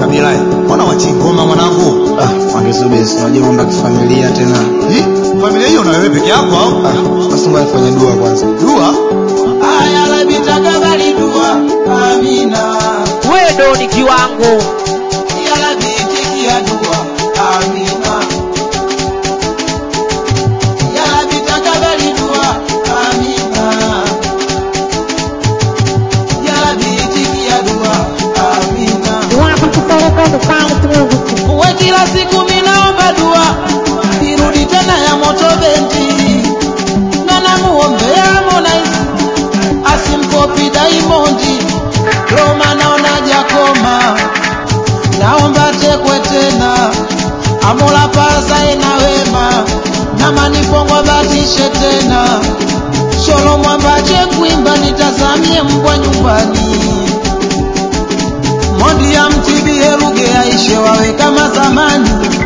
Makabila, mbona wachingoma mwanangu? Ah, wangesubiri unajua mambo ya kifamilia tena. Hi, familia hiyo na wewe peke yako au? Ah, basi ngoja nifanye dua kwanza. Dua? Aya Rabbi takabali dua, amina. wewe ni kiwango Ya Rabbi itikia dua, amina. Ya Rabbi takabali dua, amina. Ya Rabbi itikia dua, amina. Uwe kila siku minaomba dua, irudi tena ya moto bendi, na namuombea Harmonize asimkopi Diamondi, Roma naona jakoma, naomba tekwe tena, amola paza ena wema, na manifongo batishe tena, sholo mwambache kuimba nitazamie mbwa nyumbani Mondi ya mtibie Ruge aishe wawe kama zamani.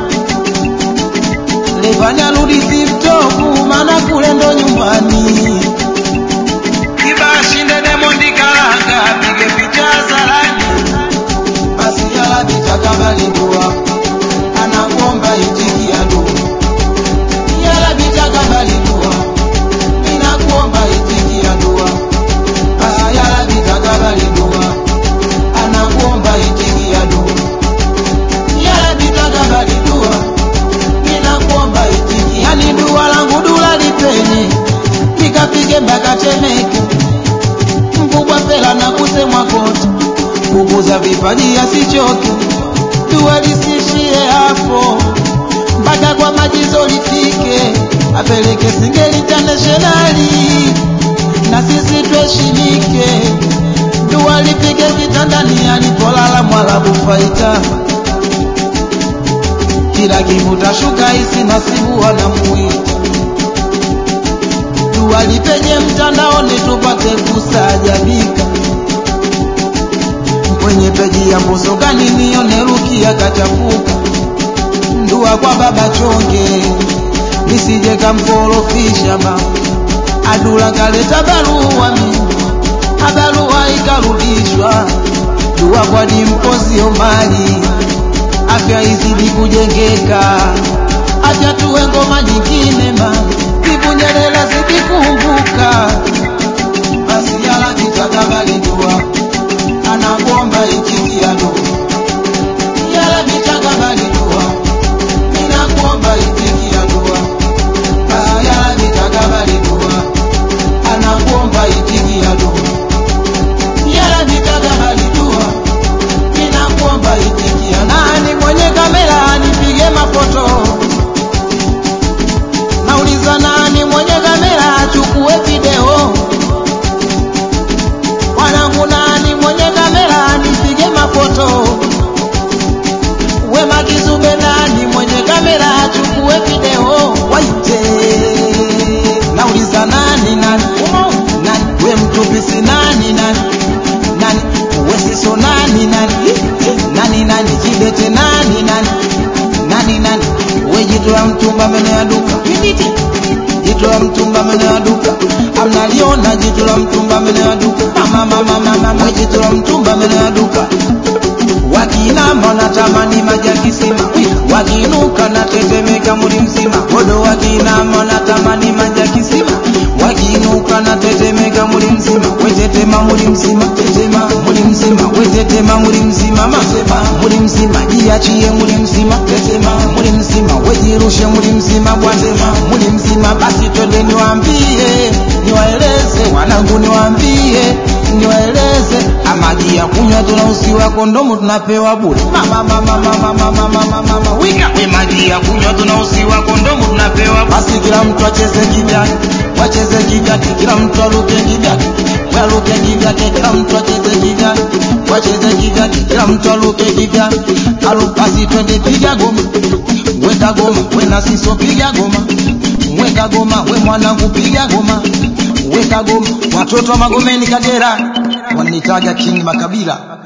Levani arudi TikTok maana kule ndo nyumbani. Kibashi ndene Mondi karanga apige picha zarani. Basi yala bitakabali dua anakuomba itikia dua. Yala bitakabali dua ninakuomba itikia dua. Basi yala bitakabali dua anakuomba itikia dua. Ya Rabbi takabali dua, ninakuomba itikia. Yani dua langu dua lipenye, nikapige mpaka Temeke, mkubwa fela na kusemwa kote, kukuza vipaji asichoke, dua lisishie hapo, mpaka kwa majizo lifike, apeleke Singeli internationali, na sisi tuheshimike dua lipige kitandani alipolala mwalabu faita kila kivuta shuka isi nasibu wanamuita dua lipenye mtandaoni tupate kusajabika kwenye peji ya mbosokani nione rukia kachafuka dua kwa baba chonge nisije kamkorofisha ba adula kaleta barua mimi abarua ikarudishwa, dua kwa dimpozi Omari, afya izidi kujengeka, acha tuwe ngoma nyingine ma Nyerere zidi kumbuka, basi yala kitakabali dua, anakuomba itikia dua, yala kitakabali dua, ninakuomba itikia dua, Ah, yala kitakabali dua, anakuomba itikia dua yala nitakabali dua, ninakuomba itikia. Nani mwenye kamera anipige mafoto? Nauliza nani mwenye kamera achukue video? Wanangu nani mwenye kamera anipige mafoto? Wema Kizube nani mwenye kamera achukue video? Waite. Nauliza nani nani? Umo nani? We mtupisi nani nani? nani wesiso nani nani nani nani kidete nani nani nani nani we jitu la mtumba meno ya duka jitu la mtumba meno ya duka amnaliona jitu la mtumba meno ya duka mama mama mama we jitu la mtumba meno ya duka wakinama natamani maji ya kisima wakinuka natetemeka muli mzima bodo wakinama natamani maji ya kisima wakinuka natetemeka muli mzima wetetema muli mzima tetema muli mzima wetetema muli mzima masema muli mzima jiachie muli mzima tetema muli mzima wejirushe muli mzima bwasema muli mzima basi twende niwaambie niwaeleze wanangu niwaambie niwaeleze amaji ya kunywa tunausiwa kondomu tunapewa bure mama mama mama mama mama mama wika we maji ya kunywa tunausiwa kondomu tunapewa basi kila mtu acheze kivyake wacheze kivyake kila mtu aruke kivyake waruke kivyake kila mtu acheze kivyake wacheze kivyake kila mtu aruke kivyake alu basi twende piga goma weka goma we na siso piga goma weka goma we mwanangu piga goma weka goma watoto wa magomeni kagera wanitaga king makabila